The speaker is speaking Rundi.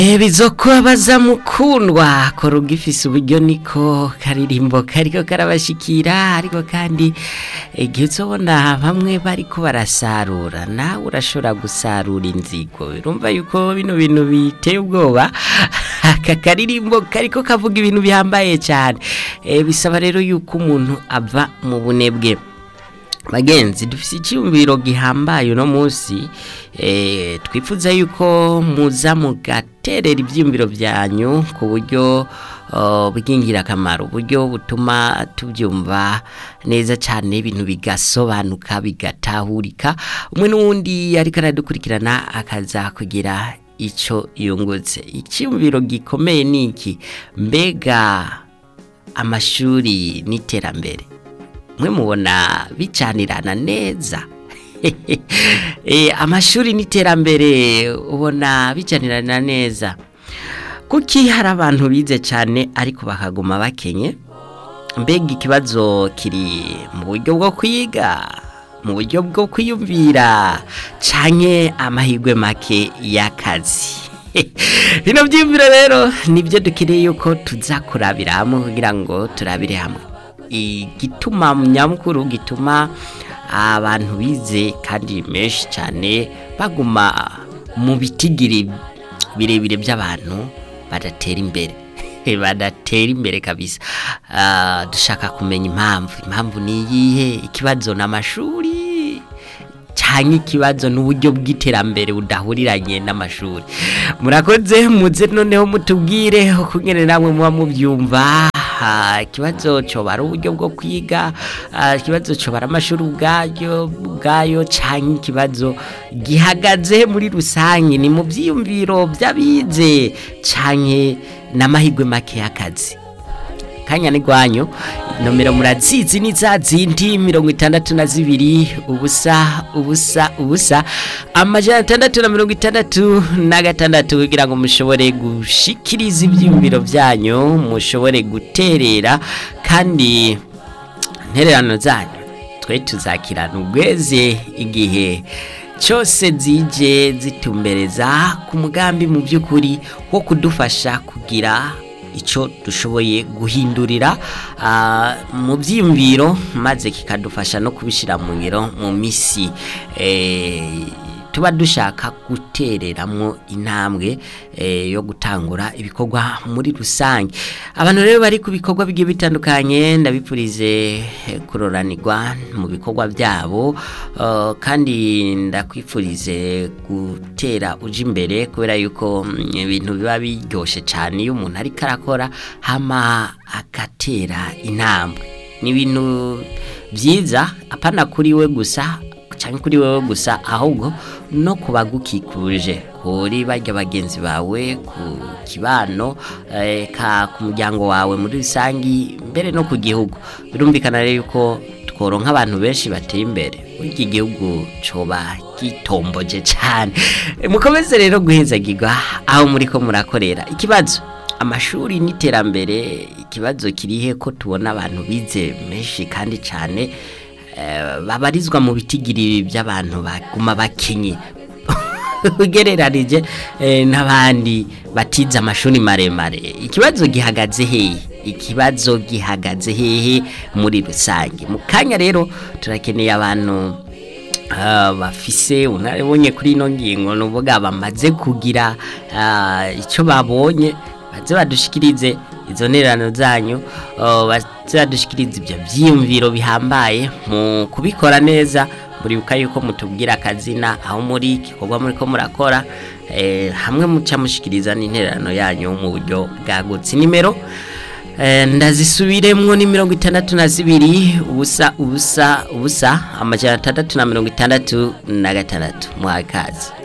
bizokubabaza mukundwa kora ugifise uburyo niko karirimbo kariko karabashikira ariko kandi igihe uzobona bamwe bariko barasarura nawe urashobora gusarura inzigo urumva yuko bino bintu biteye ubwoba aka karirimbo kariko kavuga ibintu bihambaye cyane e, bisaba rero yuko umuntu ava mu bunebwe bagenzi dufise icyumviro gihambaye uno munsi eh, twifuza yuko muza mugaterera ibyiyumviro byanyu ku buryo uh, bw'ingirakamaro uburyo butuma tubyumva neza cyane ibintu bigasobanuka bigatahurika umwe n'uwundi ariko aradukurikirana akaza kugira icyo yungutse icyumviro gikomeye ni iki mbega amashuri n'iterambere mwe mubona bicanirana neza amashuri n'iterambere ubona bicanirana neza kuki hari abantu bize cyane ariko bakaguma bakenye mbega ikibazo kiri mu buryo bwo kwiga mu buryo bwo kwiyumvira cyane amahirwe make y'akazi bino byiyumviro rero nibyo dukeneye yuko tuza kurabira hamwe kugira ngo turabire hamwe igituma nyamukuru gituma abantu bize kandi menshi cyane baguma mu bitigiri birebire by'abantu badatera imbere badatera imbere kabisa dushaka kumenya impamvu impamvu ni iyihe ikibazo ni amashuri cyangwa ikibazo n'uburyo bw'iterambere budahuriranye n'amashuri murakoze muze noneho mutubwire ukungene namwe muba mubyumva ikibazo cyobara uburyo bwo kwiga ikibazo cyobara amashuri ubwayo ubwayo cyangwa ikibazo gihagaze muri rusange ni mu byiyumviro by'abize cyangwa n'amahirwe make y'akazi kanya ni gwanyu nomero murazizi ni za zindi mirongo itandatu na zibiri ubusa ubusa ubusa amajana atandatu na mirongo itandatu na gatandatu kugira ngo mushobore gushikiriza ibyiyumviro byanyu mushobore guterera kandi intererano zanyu twe tuzakirana ubweze igihe cyose zije zitumbereza ku mugambi mu by'ukuri wo kudufasha kugira icyo dushoboye guhindurira mu byiyumviro maze kikadufasha no kubishyira mu ngiro mu minsi tuba dushaka gutereramo intambwe yo gutangura ibikorwa muri rusange abantu rero bari ku bikorwa bigiye bitandukanye ndabipfurize kuroranirwa mu bikorwa byabo kandi ndakwifurize gutera uje imbere kubera yuko ibintu biba biryoshye cyane iyo umuntu ariko arakora hama agatera intambwe ni ibintu byiza apana kuri we gusa cyangwa kuri wowe gusa ahubwo no ku bagukikuje kuri bajya bagenzi bawe ku kibano ku muryango wawe muri rusange mbere no ku gihugu birumvikana rero yuko tworonka abantu benshi bateye imbere iki gihugu coba gitomboje cyane mukomeze rero guhezagirwa aho muri ko murakorera ikibazo amashuri n'iterambere ikibazo kirihe ko tubona abantu bize menshi kandi cyane babarizwa mu bitigiri by'abantu baguma bakenye ugereranije n'abandi batize amashuri maremare ikibazo gihagaze hehe ikibazo gihagaze hehe muri rusange mu kanya rero turakeneye abantu bafise unabonye kuri ino ngingo ni uvuga bamaze kugira icyo babonye baze badushikirize izo ntererano zanyu baze badushikirize ibyo byiyumviro bihambaye mu kubikora neza muribuka yuko mutubwira akazina aho muri igikorwa muri ko murakora hamwe muca mushikiriza n'intererano yanyu mu buryo bwagutse nimero ndazisubiremwo ni mirongo itandatu na zibiri ubusa ubusa ubusa amajana atandatu na mirongo itandatu na gatandatu mwakazi